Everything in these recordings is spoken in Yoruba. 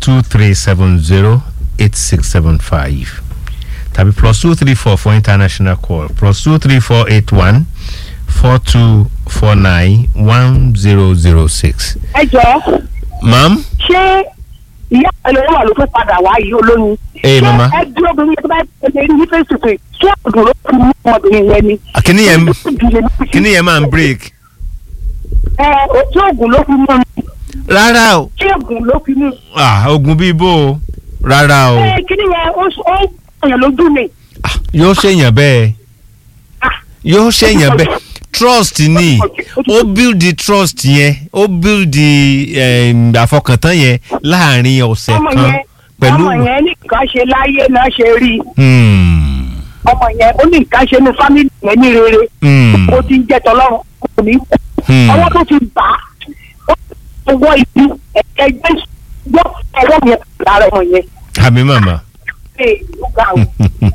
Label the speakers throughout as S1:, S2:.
S1: two three seven zero eight six seven five tàbí plus two three four for international call plus two three four eight one four two four nine one zero zero six.
S2: ẹ jọ
S1: ma'am
S2: ṣé ìyá ẹlẹ́wọ̀n wà ló fẹ́ padà wá yìí olóyún.
S1: Ee, mama.
S2: ṣé ẹ dúró obìnrin yẹn tó bá ṣe rí ní face to face ṣé ọ̀dùn ló fi mú ọmọbìnrin yẹn ni.
S1: kíní yẹn kíní yẹn máa ń break.
S2: ẹ ojú oògùn ló fi mú un
S1: rárá o
S2: ṣé oògùn ló fi mú un.
S1: ah ogun bíi bó o rárá o
S2: ẹ kíní yẹn ó ó ń yàn lójú ni.
S1: Ah, yóò ṣèyàn bẹ́ẹ̀
S2: Ah,
S1: yóò ṣèyàn bẹ́ẹ̀ trust ni ó build the trust yẹn ó build the em, àfọkàntán yẹn láàrin ọ̀sẹ̀
S2: ọmọ
S1: kan
S2: yẹn
S1: pẹ̀lú.
S2: ọmọ yẹn ní nǹkan ṣe láyé náà ṣe rí i.
S1: Hmm,
S2: ọmọ yẹn ó ní nǹkan ṣe ní fámìlì yẹn ní rere.
S1: hmm,
S2: ó ti ń jẹ́ tọ́lọ́run kò ní kú.
S1: hmm.
S2: ọwọ́ tó ti bà á ó wọ ibi ẹ̀jẹ̀ yọ ọwọ́ yẹn lára ọmọ yẹn.
S1: àmì màmá
S2: ṣe ó ga o.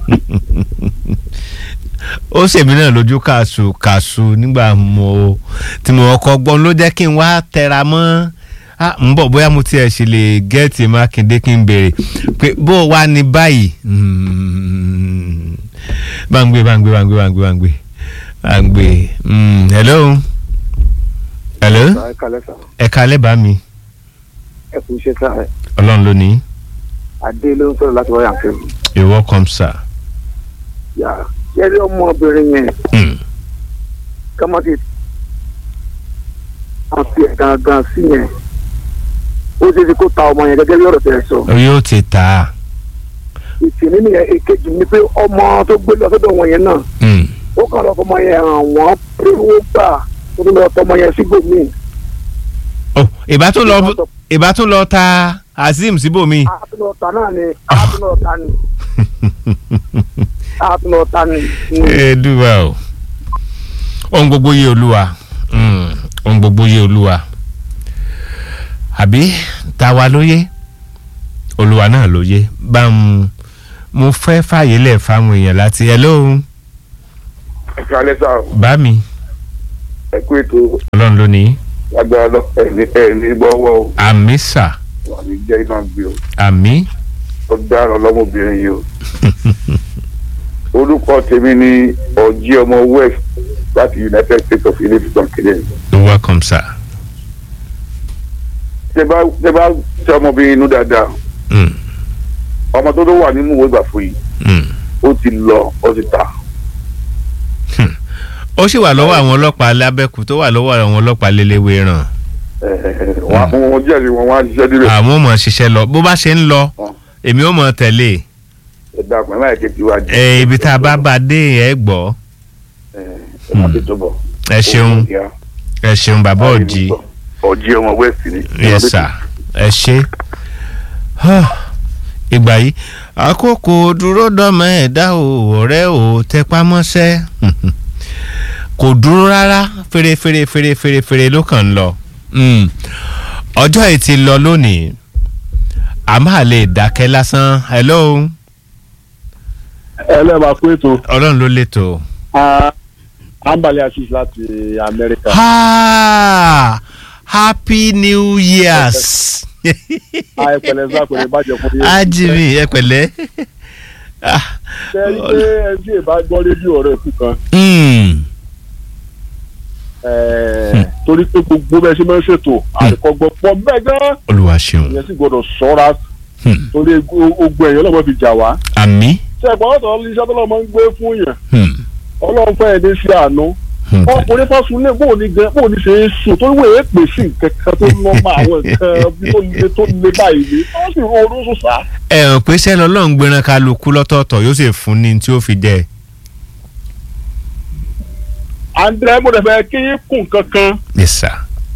S1: ó ṣèmi náà lójú kàṣù kàṣù nígbà mo tí mo kọ́ gbọ́n ló jẹ́ kí n wá tẹra mọ́ ah, ń bọ̀ bóyá mo tiẹ̀ ṣe lè gẹ́ẹ̀tì mákindé kí n béèrè pé bó o wá ní báyìí Hmm. báńgbé báńgbé báńgbé báńgbé báńgbé báńgbé Hmm, hello hello
S3: ẹ kalẹ sa
S1: ẹ kalẹ́ bá mi
S3: ẹ kú iṣẹ́ sá ẹ
S1: ọlọ́run ló ní
S3: adé ló ń sọ̀rọ̀ láti wáyà kẹrù
S1: you're welcome sir.
S3: yà yẹri ọmọbìnrin yẹn
S1: Hmm.
S3: kọ́mọ́tì àti ẹ̀ gangan sí yẹn ó ṣe é ṣe kó ta ọmọ yẹn gẹ́gẹ́ bí ọ̀rọ̀ tẹ̀ sọ
S1: yóò ti tà á.
S3: ìtìní nìyẹn èkejì ni pé ọmọ tó gbé lọ sọ́dọ̀ wọn yẹn náà
S1: Hmm.
S3: ó kàn lọ fọmọ yẹn hàn wọ́n pé owó gbà tó tún lọ tọmọ yẹn sígbòmíì
S1: oh ìbá tún lọ ìbá tún lọ ta azeem síbòmí.
S3: àtúnọ̀ta náà ni àtúnọ̀ta ni àtúnọ̀ta ni.
S1: Èdùwà o ohun gbogbo yé olúwa Mm, ohun gbogbo yé olúwa àbí tàwa ló yé olúwa náà ló yé bá ń mo fẹ́ fàyè lẹ̀ fáwọn èèyàn láti ẹ lóhùn
S3: ẹ kalẹ sa
S1: bá mi
S3: ẹ kú ètò
S1: ọlọ́run ló ní
S3: agbára lọ ẹni ẹni gbọ́wọ́ o
S1: àmì sà
S3: wà ní jẹ́ iná gbé o
S1: àmì
S3: ó dára lọ́mọbìnrin yìí o. orúkọ tèmi ni ọjí ọmọ west láti united states of ilé-ìfisàn kéde.
S1: you're welcome sir.
S3: ṣé bá ṣé bá ṣe ọmọbìnrin inú dáadáa
S1: Mm,
S3: ọmọ tó tó wà nínú ìwé ìgbà fún yìí
S1: mm.
S3: ó ti lọ ó ti ta.
S1: ó sì wà lọ́wọ́ àwọn ọlọ́pàá lábẹ́kù tó wà lọ́wọ́ àwọn ọlọ́pàá lélẹ́wé ràn
S3: wọn wọn jẹ́rìí wọn wá ṣiṣẹ́ nílẹ̀.
S1: àwọn ò mọ̀ ṣiṣẹ́ lọ bó bá ṣe ń lọ èmi ò mọ̀ tẹ̀lé
S3: ẹ dàgbọ́n láì ké tiwa jẹ.
S1: ẹ ibi tá a bá bá dé ẹ gbọ́
S3: ẹ má ti tó bọ̀.
S1: ẹ ṣeun ẹ ṣeun bàbá òjì
S3: ọjí ọmọ west ni.
S1: yes sir ẹ ṣe ìgbà yìí àkókò dúró dọ́mọ ẹ̀dá o ọ̀rẹ́ o tẹpá mọ́ṣẹ́ kò dúró rárá fèrèfèrè fèrèfèrè fèrè ló kàn ń lọ Mm. ọjọ́ yìí ti lọ lónìí a máa lè dákẹ́ lásán hello
S4: ẹ lẹ́ẹ̀ma kú ètò
S1: ọlọ́run ló lẹ́tọ̀ọ́.
S4: ambali assis láti amẹ́ríkà.
S1: Ha! happy new years.
S4: a ẹ pẹ̀lẹ́ sá pẹ̀lẹ́ bàjẹ́ fún yín.
S1: ajimi ẹ pẹ̀lẹ́. Ah,
S4: ṣe é rí pé ẹni tí èèbá gbọ́ rédíò ọ̀rẹ́ kù kan
S1: mm,
S4: ẹ̀ẹ́, torí pé gbogbo bẹ́ẹ̀ ṣe máa ń ṣètò àríkọ́gbọ́ pọ̀ bẹ́ẹ̀ gan-an
S1: olúwa ṣeun
S4: ìyẹn sì gbọ́dọ̀ ṣọ́ra
S1: Hmm.
S4: torí ego- ogun ẹ̀yọ́ lọ́mọ fi jà wá.
S1: àmì.
S4: ṣé ẹ̀gbọ́n ọ̀tọ̀ iṣẹ́ tó lọ́mọ ń gbé fún yẹn
S1: Hmm,
S4: ọlọ́run fẹ́ ẹni sí àánú
S1: hmm.
S4: ọkùnrin fásún lé bóun ní gan bóun ní ṣe é sùn torí wọ́n èé pè sí nǹkan kan tó lọ́ mọ àwọn nǹkan bí tó le tó le báyìí ni wọ́n sì rún oró sùn sá.
S1: ẹ hàn pé sẹ́ni ọlọ́run gbéran kálukú lọ́tọ̀ọ̀tọ̀ yóò sì fún ní tí ó fi jẹ.
S4: andré mo dẹ̀ fẹ́ kí yín kún kankan
S1: yes sir.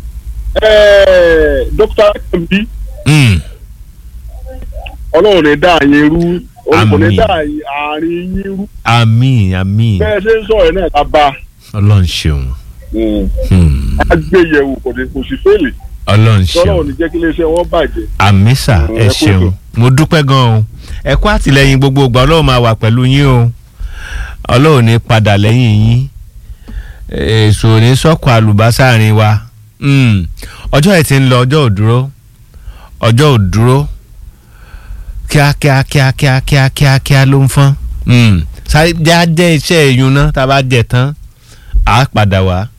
S4: ẹ̀ẹ́ dókítà kẹ́mi
S1: Mm,
S4: ọlọ́run ní dá yín rú ọlọ́run ní
S1: Àmín.
S4: dá àárín yín rú
S1: àmì àmì
S4: bẹ́ẹ̀ ṣe ń sọ̀rọ̀ náà ká bá
S1: ọlọ́run ṣeun. Hmm,
S4: a gbé yẹ̀wò kò ní kò sí fèlè
S1: ọlọ́run
S4: tọ́lọ́run
S1: ṣeun.
S4: ní jẹ́ kí iléeṣẹ́ wọn bàjẹ́.
S1: àmì sà
S4: Mm,
S1: ẹ
S4: ẹ kú
S1: ṣeun
S4: ètò.
S1: mo dúpẹ́ gan o ẹ kú àtìlẹ́yìn gbogbo ìgbà ọlọ́run máa wà pẹ̀lú yín o ọlọ́run ní padà lẹ́yìn yín èso ní sọ́kù àlùbásà rìn wa Mm, ọjọ́ ẹ̀ ti ń lọ ọjọ́ ò dúró ọjọ́ ò dúró kíákíá kíákíá kíákíá kíá ló ń fọ́n Mm. sáré já jẹ́ iṣẹ́ ìyún náà tá a bá jẹ tán á padà wá.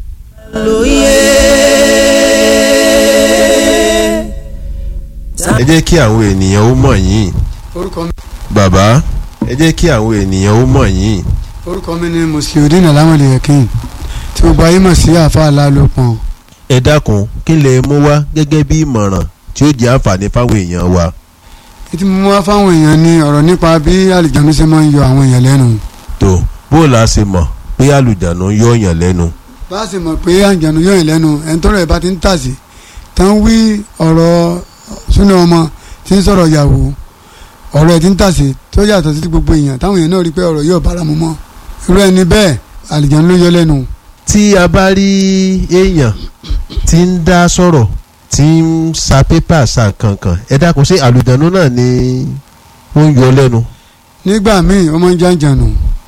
S5: ẹ jẹ́ kí àwọn ènìyàn ó mọ̀ yín
S6: orúkọ mi
S5: bàbá ẹ jẹ́ kí àwọn ènìyàn ó mọ̀ yín
S6: orúkọ mi ni musliudeen alamode yakin tí gbogbo ayé mọ̀ sí àfa alálòpọ̀n
S5: ẹ dákun kí lè mú wá gẹ́gẹ́ bí ìmọ̀ràn tí ó jẹ́ àǹfààní fáwọn èèyàn wa
S6: ètí mo mú wá fáwọn èèyàn ní ọ̀rọ̀ nípa bí àlìjánu ṣe máa ń yọ àwọn èèyàn lẹ́nu
S5: tó bó la ṣe mọ̀ pé àlùjánu yọ yàn lẹ́nu
S6: bá a sì mọ̀ pé àlìjánu yọ yàn lẹ́nu ẹni tọ́rọ̀ ẹ̀ bá ti ń tàsí tán wí ọ̀rọ̀ súnà ọmọ tí ń sọ̀rọ̀ ìyàwó ọ̀rọ̀ ẹ̀ ti ń tàsí tó yàtọ̀ sí ti gbogbo èèyàn táwọn èèyàn náà rí pé ọ̀rọ̀ yóò bára mu mọ́ irú ẹni bẹ́ẹ̀ àlìjánu ló yọ lẹ́nu
S5: tí a bá rí èèyàn tí ń dá sọ̀rọ̀ tí ń sa pépà sa kankan ẹ dákun ṣé àlùjánu náà ni ó ń yọ lẹ́nu.
S6: nígbà míì ó máa ń jàǹjànù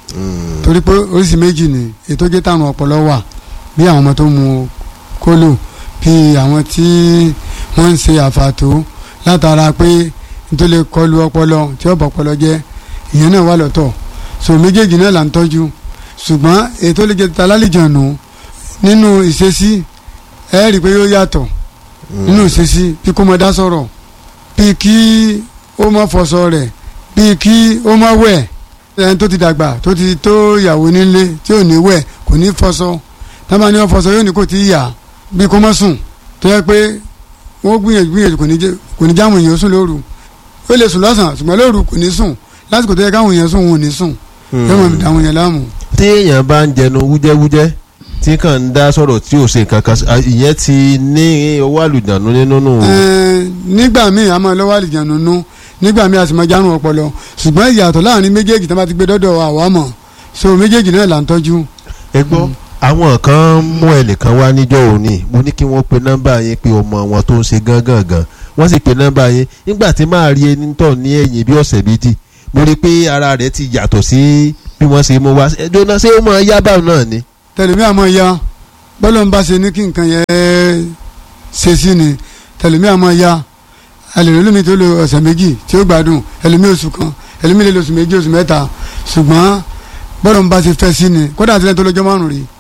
S6: torí pé oríṣi méjì ni ètò jẹ́ táwọn ọpọlọ wà bí àwọn ọmọ tó mu kólò bí àwọn tí wọ́n ń ṣe àfàtó látara pé nítorí lè kọlu ọpọlọ tí ó bọ̀ ọpọlọ jẹ́ ìyẹn náà wà lọ́tọ̀ so méjèèjì náà là ń tọ́jú ṣùgbọ́n ètò lè jẹ́ ta lálejànù nínú ìṣesí ẹ rí i pé yóò yàtọ̀ nínú ìṣesí bí kò mọ dá sọ̀rọ̀ bí kí ó mọ fọṣọ rẹ̀ bí kí ó mọ wẹ̀ ẹni tó ti dàgbà tó ti tó ìyàwó nílé tí ò ní wẹ̀ kò ní fọṣọ tábà ní wọn fọṣọ yóò ní kò tí ì yà bí kò mọ sùn tó yẹ pé wọn gbìyànjú gbìyànjú kò ní jẹ kò ní jáwọn èèyàn sùn lóru ó lè sùn lọ́sàn ṣùgbọ́n lóru kò ní sùn lásìkò tó yẹ káwọn èèyàn sùn wọn ò ní sùn yóò mọ̀ dáwọn èèyàn láàmú.
S5: tí èèyàn bá ń jẹnu wújẹ́wújẹ́ tí kàn ń dá sọ̀rọ̀ tí ò ṣe nǹkan kan sí- ìyẹn ti ní owó àlùjánu nínú nù.
S6: Ẹ̀ẹ́n, nígbà míì a máa lọ́wọ́ àlìjánu nú nígbà míì a sì máa járun ọpọlọ ṣùgbọ́n ìyàtọ̀ láàrin méjèèjì tí wọ́n bá ti gbé dọ́dọ̀ àwa mọ̀ so méjèèjì náà là ń tọ́jú.
S5: ẹ gbọ́ àwọn kan mú ẹnìkan wá níjọ́ òní mo ní kí wọ́n pe nọ́mbà yẹn pé ọmọ wọn tó ń ṣe gángan gan wọ́n sì pe nọ́mbà yẹn nígbà tí máa rí ẹni tọ̀ ní ẹ̀yìn bí ọ̀sẹ̀ méjì mo rí i pé ara rẹ̀ ti yàtọ̀ sí bí wọ́n ṣe mú wá ẹjọ́ náà ṣé ó máa yá báwọn náà ni.
S6: tẹlifí àmọ́ ya bọ́lọ̀ ń bá ṣe ní kí nǹkan yẹn ṣe sí ni tẹlifí àmọ́ ya ẹlẹ́rìí lómi tó lo ọ̀sẹ̀ méjì tí ó gbádùn ẹlẹ́mí oṣù kan ẹlẹ́mí lè lo oṣù méjì oṣù mẹ́ta ṣùgbọ́n bọ́lọ̀ ń bá ṣe fẹ́ sí ni kódà àti lẹ́yìn tó lọ́jọ́ márùn-ún rí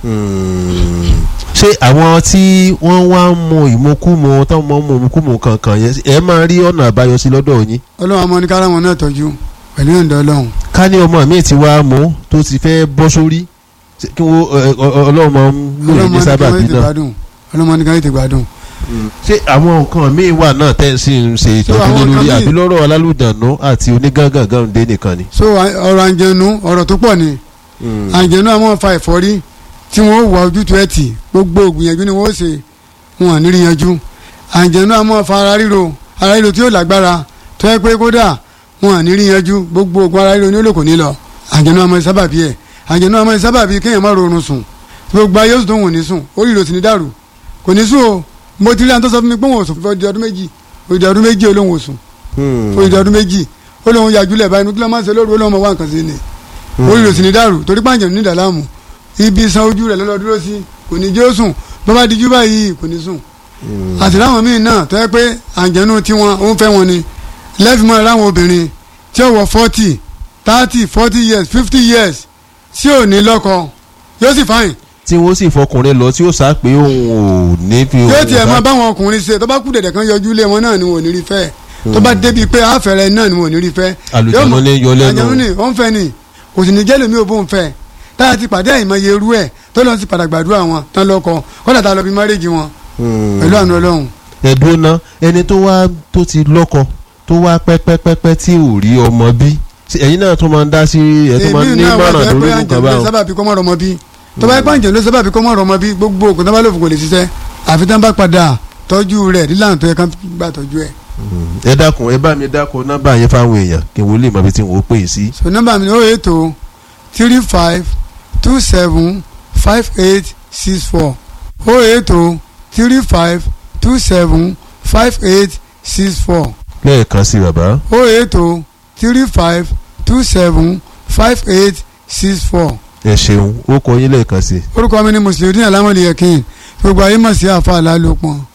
S5: ṣé àwọn tí wọ́n wá ń mu ìmukúmu táwọn máa ń mu ìmukúmu kankan yẹn ẹ máa rí ọ̀nà àbáyọ sí lọ́dọ̀ yín
S6: ọlọ́run àmọ́ ní kára wọn náà tọ́jú pẹ̀lú ìyọ̀ǹda ọlọ́run
S5: ká ní ọmọ mi ti wá mú tó ti fẹ́ bọ́ sórí ṣé kí wọ́n ẹ, ọ- ọ- ọlọ́run máa ń lò
S6: ọlọ́run
S5: ní
S6: ní kára
S5: sábàbí
S6: ètè
S5: náà
S6: gbádùn ọlọ́run ní kára ètè gbádùn.
S5: ṣé àwọn nǹkan míì wà náà tẹ́ ẹ sì ń ṣe ìtọ́jú
S6: àwọn
S5: lé lórí
S6: nǹkan míì-
S5: àbí lọ́rọ̀ alálùdànù àti onígángangan dé nìkan ni.
S6: so à- ọ̀rọ̀ àǹjẹ̀nu ọ̀rọ̀ tó pọ̀ ni àǹjẹ̀nu àwọn fa ẹ̀fọ́rí tí wọ́n wà ojútùú ẹ̀ tì gbogbo ògbìyànjú ni wọ́n ṣe wọn à ní rí yanjú àǹjẹ̀nu àwọn fa ara ríro ara ríro tí yóò lágbára tó yẹ pé kódà wọn à ní rí yanjú gbogbo ògùn ara ríro ní olóko ní lọ àǹjẹ̀nu àwọn sábàbí ẹ̀ àǹjẹ̀nu àwọn sábàbí kéèyàn má rorun sùn gbogbo ayé oṣù tó wọn ò ní sùn orí ìrò sì ní dàrú kò ní sùn o mo ti rí àwọn tó sọ fún mi pé wọn ò sùn fún ọdún ọdún méjì òdì ọdún méjì olóhùn ò sùn òdì ọdún méjì olóhùn yàjúlẹ̀ báyìí nígbà máa ń ṣe lóru olóhùn ọmọ wa nǹkan sí ni orí rò sì ní dàrú torí pàǹjẹ̀ ní ìdàlámù ibi san ojú rẹ̀ lọ́lọ́ dúró sí kò ní jẹ́ ó sùn bó bá dijú báyìí kò ní sùn àti láwọn míì náà tó yẹ pé àǹjẹ̀nu tiwọn ó ń fẹ́ wọn ni lẹ́fìmọ́ láwọn obìnrin tí ó wọ forty thirty forty years fifty years tí ò ní lọ́kọ yóò sì fáyìn
S5: tí wọ́n sì fọkùnrin lọ tí ó sá pé òun ò ní fi
S6: yóò tiẹ̀
S5: bá-
S6: máa báwọn ọkùnrin ṣe tó bá kú dẹ̀dẹ̀ kan yọjú lé wọn náà ni wọn ò ní rí fẹ́ tó bá débi pé àfẹ́rẹ́ náà ni wọn ò ní rí fẹ́
S5: Àlùjànnú
S6: Yóò mọ̀-
S5: ní yọ lẹ́nu.
S6: àlùjànnú ni ó ń fẹ́ ni kò sì ní jẹ́ lómi ò bó ń fẹ́ táyà ti pàdé àìmọye irú ẹ̀ tó lọ́n sì padà gbàdúrà wọn tán lọ́kọ kọ́dà tá a lọ bí márèjì wọn
S5: Hmm.
S6: pẹ̀lú àánú ọlọ́run
S5: ẹ̀dùn náà ẹni tó wá tó ti lọ́kọ tó wá pẹ́pẹ́pẹ́pẹ́ tí ò rí ọmọ bí Ṣé ẹ̀yin náà tó máa ń dá sí ẹ̀ tó máa ń ní
S6: náà wà
S5: mọ̀ràn
S6: jẹ́ pé
S5: lórí nǹkan
S6: àǹjẹ̀ ló
S5: báwọn.
S6: sábà fi kọ́mọ́ rọmọ bí tó bá yẹ pé àǹjẹ̀ ló sábà fi kọ́mọ́ rọmọ bí gbogbo ògùn tó bá lòfò kò lè ṣiṣẹ́ àfi tán bá padà tọ́jú rẹ̀ nílànà tó yẹ ká gbà tọ́jú ẹ̀.
S5: ẹ dákun ẹ bá mi dákun nọ́mbà yẹn fáwọn èèyàn kí n wo lè mọ ibi tí n ò pè é sí.
S6: so nọ́mbà mi ni ó ètò three five two seven five eight six four ó ètò three five two seven five eight six four
S5: lẹ́ẹ̀kan sí bàbá.
S6: ó ètò three five two seven five eight six four
S5: ẹ ṣeun ó kọ yín lẹ́ẹ̀kan sí.
S6: orúkọ mi ni mùsùlùmí alámọ̀lẹ́yẹ̀kìn gbogbo ayé mọ̀ sí àfa àlálòpọ̀